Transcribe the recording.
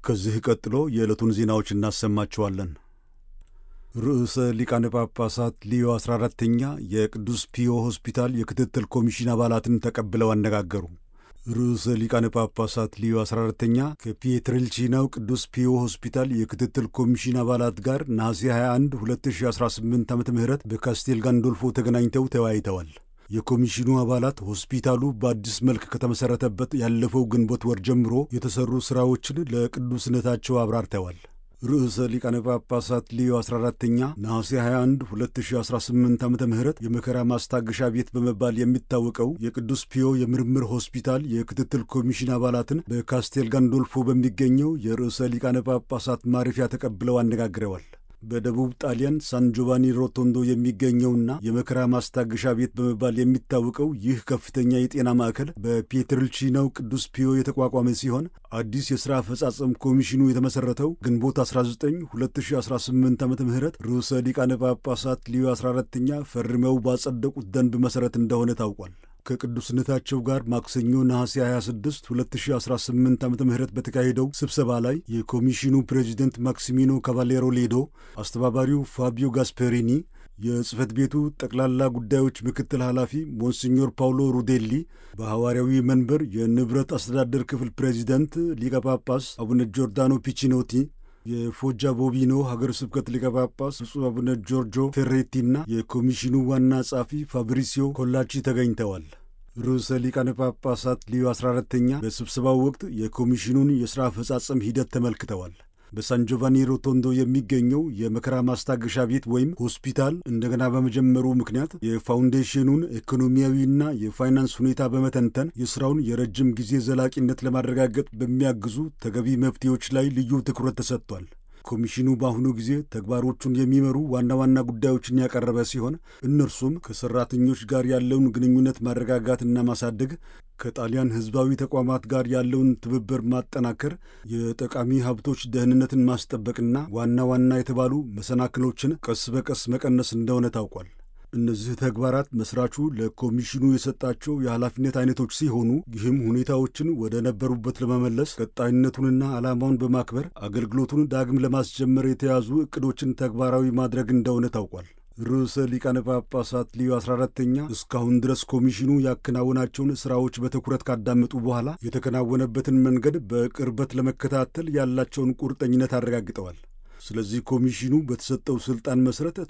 ከዚህ ቀጥሎ የዕለቱን ዜናዎች እናሰማችኋለን። ርዕሰ ሊቃነ ጳጳሳት ሊዮ 14ተኛ የቅዱስ ፒዮ ሆስፒታል የክትትል ኮሚሽን አባላትን ተቀብለው አነጋገሩ። ርዕሰ ሊቃነ ጳጳሳት ሊዮ 14ተኛ ከፒየትሬልቺናው ቅዱስ ፒዮ ሆስፒታል የክትትል ኮሚሽን አባላት ጋር ነሐሴ 21 2018 ዓ ም በካስቴል ጋንዶልፎ ተገናኝተው ተወያይተዋል። የኮሚሽኑ አባላት ሆስፒታሉ በአዲስ መልክ ከተመሠረተበት ያለፈው ግንቦት ወር ጀምሮ የተሠሩ ሥራዎችን ለቅዱስነታቸው አብራርተዋል። ርዕሰ ሊቃነ ጳጳሳት ሊዮ 14ተኛ ነሐሴ 21 2018 ዓ ም የመከራ ማስታገሻ ቤት በመባል የሚታወቀው የቅዱስ ፒዮ የምርምር ሆስፒታል የክትትል ኮሚሽን አባላትን በካስቴል ጋንዶልፎ በሚገኘው የርዕሰ ሊቃነ ጳጳሳት ማረፊያ ተቀብለው አነጋግረዋል። በደቡብ ጣሊያን ሳን ጆቫኒ ሮቶንዶ የሚገኘውና የመከራ ማስታገሻ ቤት በመባል የሚታወቀው ይህ ከፍተኛ የጤና ማዕከል በፒየትርልቺናው ቅዱስ ፒዮ የተቋቋመ ሲሆን አዲስ የሥራ አፈጻጸም ኮሚሽኑ የተመሠረተው ግንቦት 19 2018 ዓ ም ርዕሰ ሊቃነ ጳጳሳት ሊዮ 14ኛ ፈርመው ባጸደቁት ደንብ መሠረት እንደሆነ ታውቋል። ከቅዱስነታቸው ጋር ማክሰኞ ነሐሴ 26 2018 ዓ ም በተካሄደው ስብሰባ ላይ የኮሚሽኑ ፕሬዚደንት ማክሲሚኖ ካቫሌሮ ሌዶ፣ አስተባባሪው ፋቢዮ ጋስፔሪኒ፣ የጽህፈት ቤቱ ጠቅላላ ጉዳዮች ምክትል ኃላፊ ሞንሲኞር ፓውሎ ሩዴሊ፣ በሐዋርያዊ መንበር የንብረት አስተዳደር ክፍል ፕሬዚደንት ሊቀ ጳጳስ አቡነ ጆርዳኖ ፒቺኖቲ የፎጃ ቦቢኖ ሀገር ስብከት ሊቀ ጳጳስ ብፁዕ አቡነ ጆርጆ ፌሬቲና የኮሚሽኑ ዋና ጸሐፊ ፋብሪሲዮ ኮላቺ ተገኝተዋል። ርዕሰ ሊቃነ ጳጳሳት ሊዮ 14ተኛ በስብሰባው ወቅት የኮሚሽኑን የሥራ አፈጻጸም ሂደት ተመልክተዋል። በሳን ጆቫኒ ሮቶንዶ የሚገኘው የመከራ ማስታገሻ ቤት ወይም ሆስፒታል እንደገና በመጀመሩ ምክንያት የፋውንዴሽኑን ኢኮኖሚያዊና የፋይናንስ ሁኔታ በመተንተን የሥራውን የረጅም ጊዜ ዘላቂነት ለማረጋገጥ በሚያግዙ ተገቢ መፍትሄዎች ላይ ልዩ ትኩረት ተሰጥቷል። ኮሚሽኑ በአሁኑ ጊዜ ተግባሮቹን የሚመሩ ዋና ዋና ጉዳዮችን ያቀረበ ሲሆን እነርሱም ከሠራተኞች ጋር ያለውን ግንኙነት ማረጋጋትና ማሳደግ፣ ከጣሊያን ሕዝባዊ ተቋማት ጋር ያለውን ትብብር ማጠናከር፣ የጠቃሚ ሀብቶች ደህንነትን ማስጠበቅና ዋና ዋና የተባሉ መሰናክሎችን ቀስ በቀስ መቀነስ እንደሆነ ታውቋል። እነዚህ ተግባራት መስራቹ ለኮሚሽኑ የሰጣቸው የኃላፊነት አይነቶች ሲሆኑ ይህም ሁኔታዎችን ወደ ነበሩበት ለመመለስ ቀጣይነቱንና ዓላማውን በማክበር አገልግሎቱን ዳግም ለማስጀመር የተያዙ ዕቅዶችን ተግባራዊ ማድረግ እንደሆነ ታውቋል። ርዕሰ ሊቃነ ጳጳሳት ሊዮ 14ተኛ እስካሁን ድረስ ኮሚሽኑ ያከናወናቸውን ሥራዎች በትኩረት ካዳመጡ በኋላ የተከናወነበትን መንገድ በቅርበት ለመከታተል ያላቸውን ቁርጠኝነት አረጋግጠዋል። ስለዚህ ኮሚሽኑ በተሰጠው ስልጣን መሰረት